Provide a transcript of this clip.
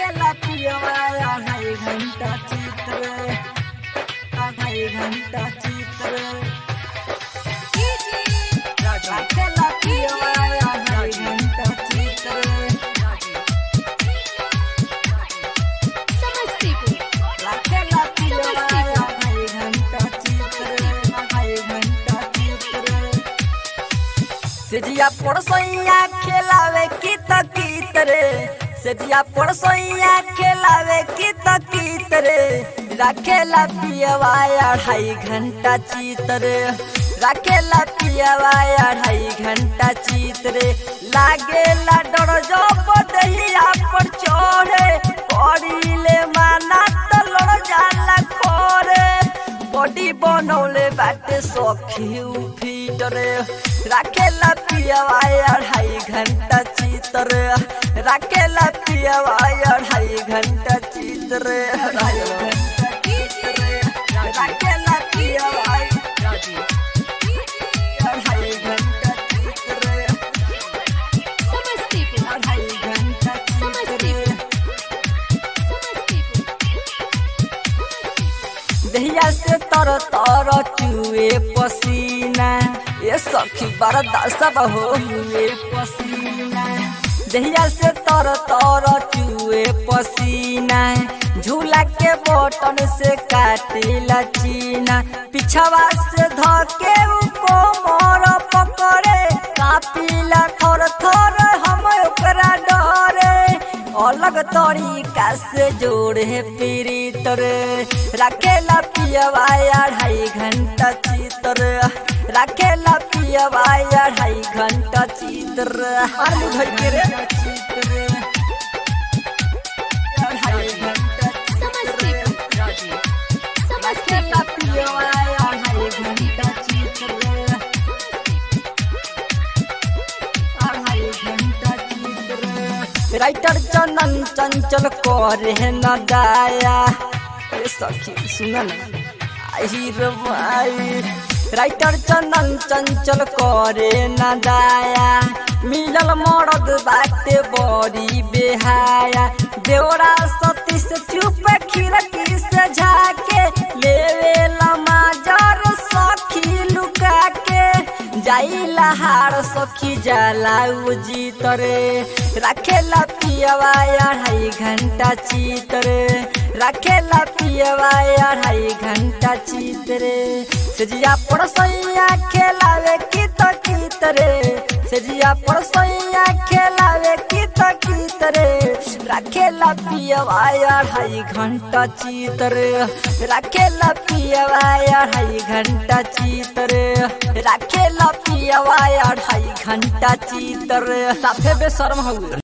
राखेला पियवा अढ़ाई घंटा चित्र अढ़ाई घंटा चित्र राखेला पियवा अढ़ाई घंटा चित्र राखेला पियवा अढ़ाई घंटा चित्र अढ़ाई घंटा चित्र सेजिया पड़सैया खेलावे की तकीत रे सेजिया पड़सैया खेलावे की तकीत रे राखेला पियवा अढ़ाई घंटा चित रे राखेला पियवा अढ़ाई घंटा चित रे लागेला डर जब दहिया पर चढ़े पड़ीले माना त लड़ जाला खोरे बॉडी बनौले बाटे सखी फीटरे राखेला पियवा अढ़ाई घंटा चितर राखेला पियवा अढ़ाई घंटा चितर अढ़ाई घंटा चितर राखेला पियवा अढ़ाई घंटा चितर अढ़ाई घंटा चितर दहिया से तर तर चुए पसीना ये सखी बरदासब हो हुए पसीना दहिया से तर तर चुए पसीना झूला के बटन से काटिला चीना पिछवा से धके को मोर पकड़े कापिला थर थर हम ओकरा डरे अलग तरीका से जोड़े पीड़ितर रखेला पियवा अढ़ाई घंटा चितर रखेला पियवा अढ़ाई घंटा चितर आलू धर के रे अढ़ाई घंटा रखेला पियवा अढ़ाई घंटा चितर अढ़ाई घंटा चित्र राइटर चंदन चंचल करे न दाया ए सखी सुन न आई रे भाई राइटर चंदन चंचल करे न दाया मिलल मरद बाटे बड़ी बेहाया देवरा सती से चुप खिड़की से झाके लेवे लमाजर सखी लुका के जाइला हार सखी जाला उजी तरे राखेला पियवा अढ़ाई घंटा चितरे राखेला पियवा अढ़ाई घंटा चितरे सजिया पड़सैया खेलावे की तकीत रे सजिया पड़सैया खेलावे की तकीत रे राखेला पियवा अढ़ाई घंटा चितरे राखेला पियवा अढ़ाई घंटा चितरे राखेला पियवा अढ़ाई घंटा चितर साफे बेशर्म हउए